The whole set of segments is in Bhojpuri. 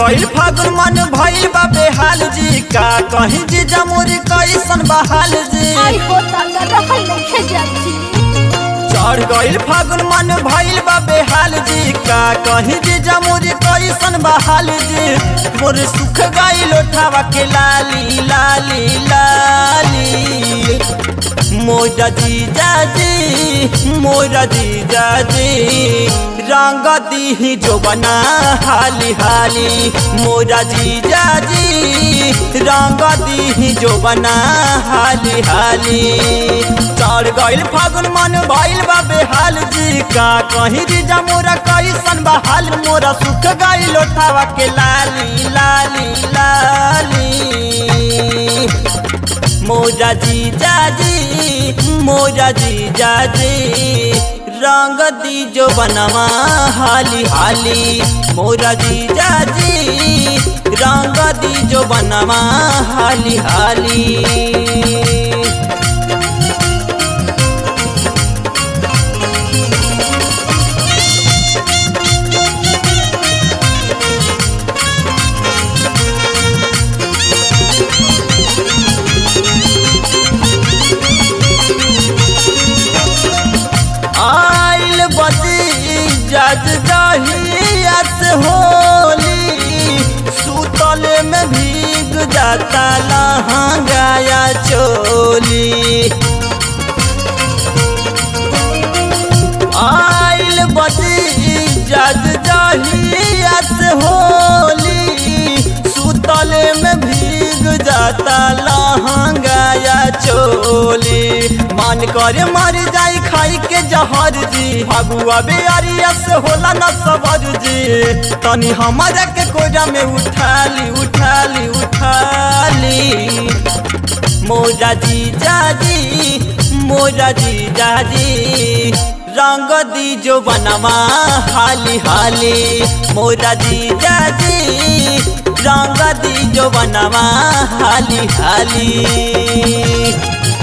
गइल फागुन मन भइल बा बेहाल जी का कहीं जी जमुरी कैसन बहाल जी आई हो दादा रहल नइखे जाती चढ़ गइल फागुन मन भइल बा बेहाल जी का कहीं जी जमुरी कैसन बहाल जी मोर सुख गइल ओठावा के लाली लाली लाली मोरा जीजा जी मोरा जीजा जी रंग दी जो बना हाली हाली मोरा जीजा जी रंग दी जो बना हाली हाली चढ़ गइल फागुन मन भइल बा बेहाल जी का कहीं जीजा मोरा कैसन बहाल मोरा सुख गइल ओठावा के लाली लाली लाली मोरा जीजा जी मोरा जीजा जी रंग दी जो बनवा हाली हाली मोरा जीजा जी रंग दी जो बनवा हाली हाली आइल बदी जज दहियत होली सुतल में भीग जाता लहंगाया चोली आइल बदी जज दहियत होली सुतल में भीग जाता लहंगाया चोली मन करे मर जाई खाई के जहर जी फगुआ बेअरिया से होला न सबर जी तनी हमारा के कोजा में उठाली उठाली उठाली मोरा जीजा जी मोरा जीजा जी रंग दी जो बनवा हाली हाली मोरा जीजा जी रंग दी जो बनवा हाली हाली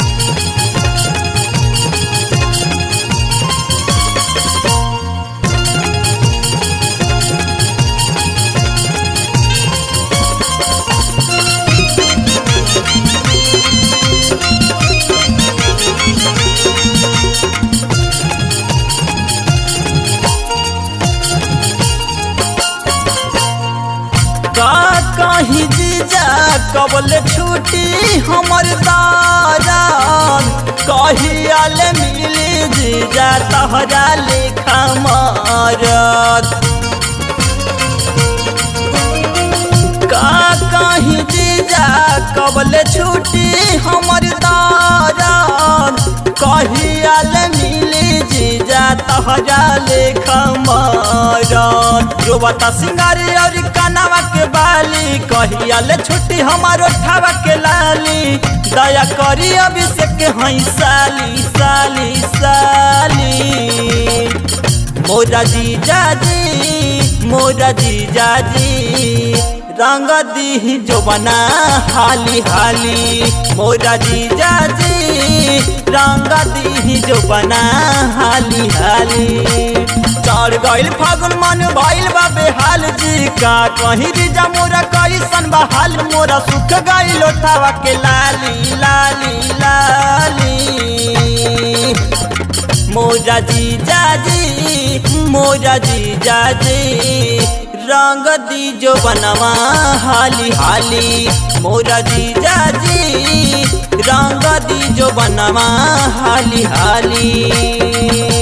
का कहीं जीजा कबल छुट्टी हमर दारान कहियाल मिली जीजा तहरा लेखा मारत का कहीं जीजा कबल छुट्टी हमर दारान कहियाल मिली जीजा तहरा लेखा मारत जो बता सिंगारी और कनावा के बाली कहियाल छुट्टी हमारो ठावा के लाली दया करी अभिषेक हई साली साली साली मोरा जीजा जी मोरा जीजा जी रंग दी जो बना हाली हाली मोरा जीजा जी रंग दी जो बना हाली हाली चढ़ गइल फागुन मन भइल बा बेहाल जी का कहीं जीजा मोरा कैसन बहाल मोरा सुख गइल ओठावा के लाली लाली लाली मोरा जीजा जी मोरा जीजा जी रंग दी जो बनवा हाली हाली मोरा जीजा जी रंग दी जो बनवा हाली हाली